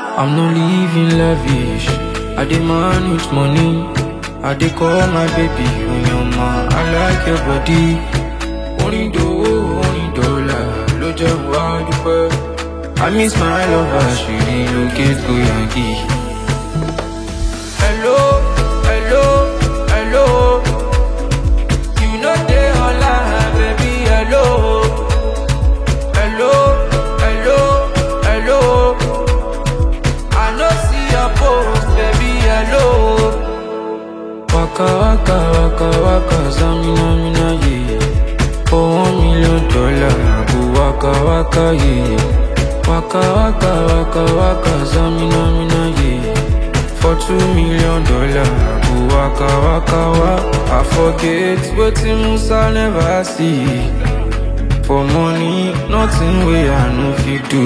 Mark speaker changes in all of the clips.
Speaker 1: I'm not living lavish. I demand with money. I dey call my baby Onyoma. I like your body. Orin dòwó, orin dọ́là ló jẹ́ wá dúpẹ́. I miss my lover, she relocate go Yankee. Hello, hello, hello. You know they online, baby, hello. Hello, hello, hello. I no see your post, baby, hello. Waka waka waka waka zamina mina ye. For one million dollar, I go waka waka ye. Waka waka waka waka zamina mina ye. For two million dollar, I go waka waka wa. I forget wetin Musa never see. For money, nothing wey I no fit do.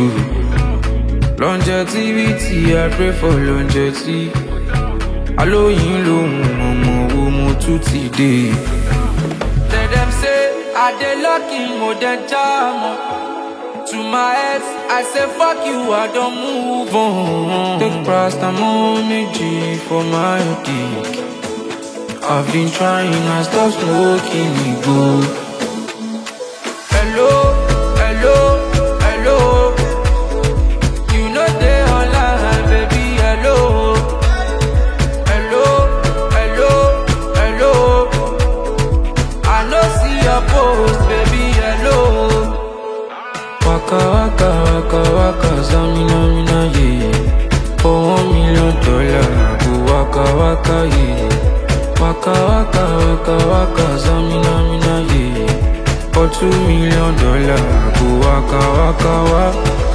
Speaker 1: Longevity, I pray for longevity. Alóyin lòun ọmọ wo mo tún ti dé. Tell them say I dey lucky mo dey jam o. To my ex, I say fuck you, I don move on. Take paracetamol méjì for my dick. I've been trying, I stop smoking igbó. Hello, hello, hello. You know they online, baby, hello. Hello, hello, hello. I no see your post, baby, hello. Waka waka waka waka zamina mina ye. For one million dollar, I go waka waka ye. Waka waka waka waka zamina mina ye. For two million dollar, I go waka waka wa.